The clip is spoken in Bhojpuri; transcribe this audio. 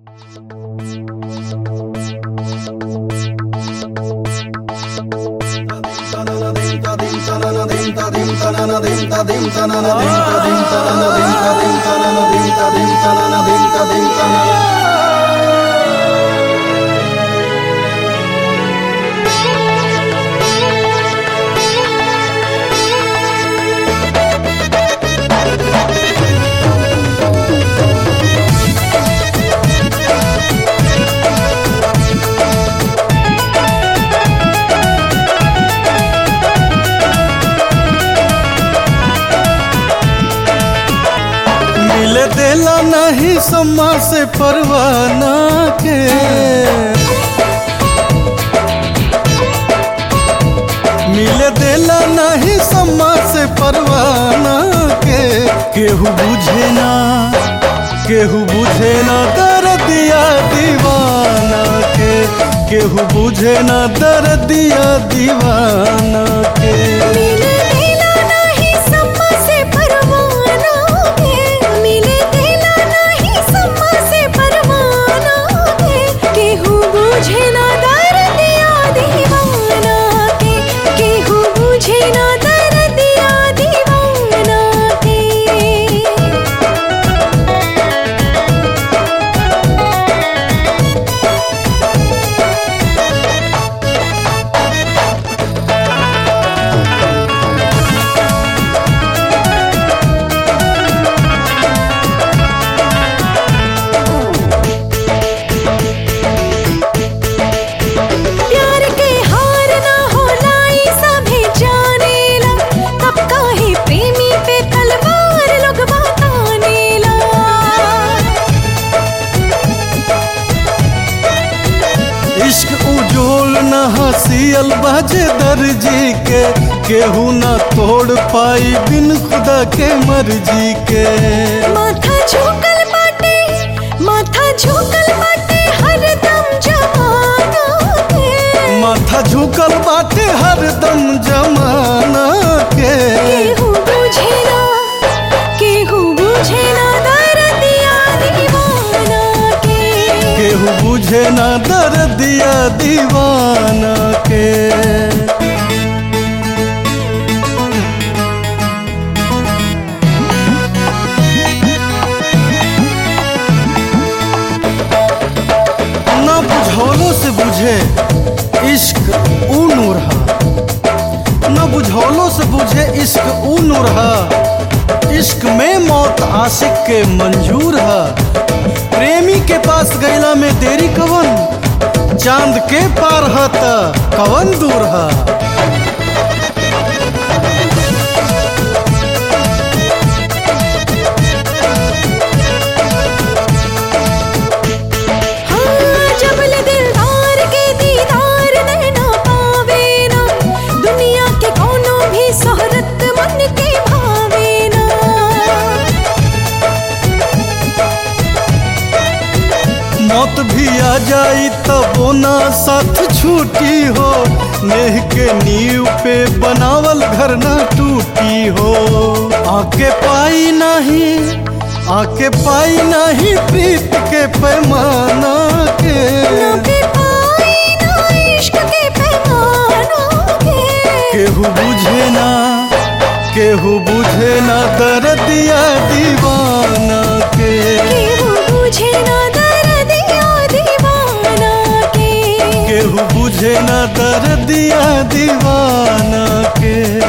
मिल देला नहीं सम्मा से परवाना के मिल देला नहीं सम्मा से परवाना के केहू बुझे ना केहू बुझे ना दर्दिया दीवाना के केहू बुझे ना दर्दिया दीवाना के मिले देला नाही सम्मा से परवाना के मिले देला नाही सम्मा से परवाना के केहू बुझे ना दर्दिया दीवाना के केहू बुझे ना दर्दिया दीवाना के प्यार के हार ना होला ई सभी जानेला तब काहे प्रेमी पे तलवार लोग बतानेला इश्क उजोल न हसियल बाजे दर्जी के केहू न तोड़ पाई बिन खुदा के मर्जी के माथा झुकल बाटे माथा झुकल बाटे हरदम जमाना के माथा झुकल बाटे हरदम जमाना के केहू बुझे ना केहू बुझे ना दर्दिया दीवाना के केहू बुझे ना दर्दिया दीवाना के ना बुझौलों से बुझे इश्क ऊ नूर हा न बुझौलों से बुझे इश्क ऊ नूर हा इश्क में मौत आशिक के मंजूर हा प्रेमी के पास गैला में देरी कवन चांद के पार हा त कवन दूर हा हाँ जबल दिलदार के दीदार नैना पावे ना दुनिया के कोनो भी शोहरत मन के भावे ना मौत भी आ जाई तबो ना साथ छूटी हो नेह के नींव पे बनावल घर ना टूटी हो आके पाई नहीं आके पाई नहीं प्रीत के पैमाना के ना पे पाई ना इश्क के पैमाना के केहू बुझे ना केहू बुझे ना दर्दिया दीवाना के केहू बुझे ना दर्दिया दीवाना के केहू बुझे ना दर्दिया दीवाना के